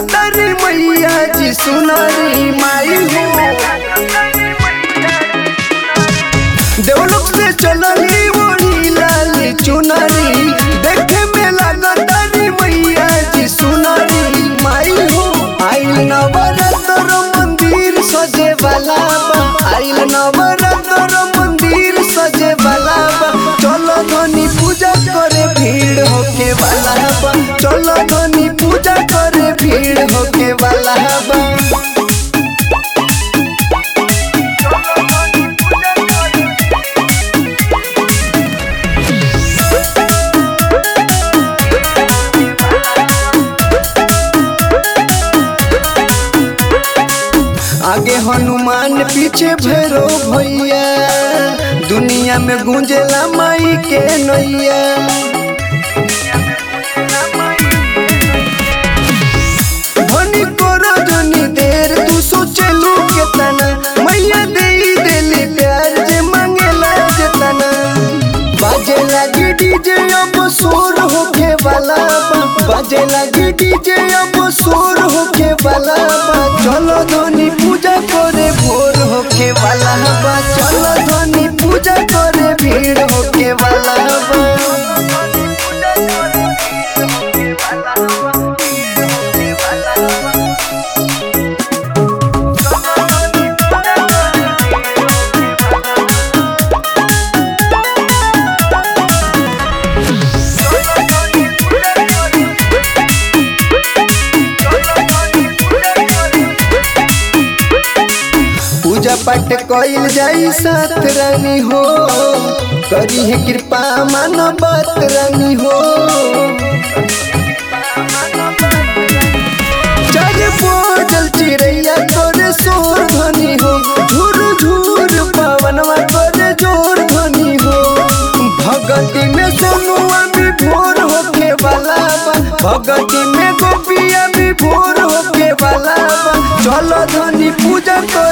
लागतरी मैया जी सुनरी माई हो देवलोक से चलली ओढ़ी लाली चुनरी देखे में लागतरी मैया जी सुनरी माई हो आइल नवरत्न मंदिर सजे वाला बा आइल नवरत्न मंदिर सजे वाला बा चलो धनी पूजा करे भीड़ होके वाला बा चलो धनी पूजा करे भीड़ होके वाला बा आगे हनुमान पीछे भैरो भैया दुनिया में गूंजेला माई के नैया धनी करो धनी देर तू सोचलू केतना मैया दे देली प्यार जे मांगेला जेतना बाजे लगी डीजे अब शोर होके वाला बा बाजे लगी डीजे अब शोर होके वाला बा चलो धनी पूजा करे भोर होके वाला बा चलो धनी पूजा करे भीड़ होके वाला बा पूजा पाठ कइल जाई साथ रानी हो करी है कृपा मानो बात रानी हो चार बोझल चिड़ैया तोरे शोर ध्वनि हो झूर झूर पवनवा तोरे जोर ध्वनि हो भगती में सोनुआ भी भोर होके वाला बा भगती में गोपिया भी भोर होके वाला बा चलो धनी पूजा कर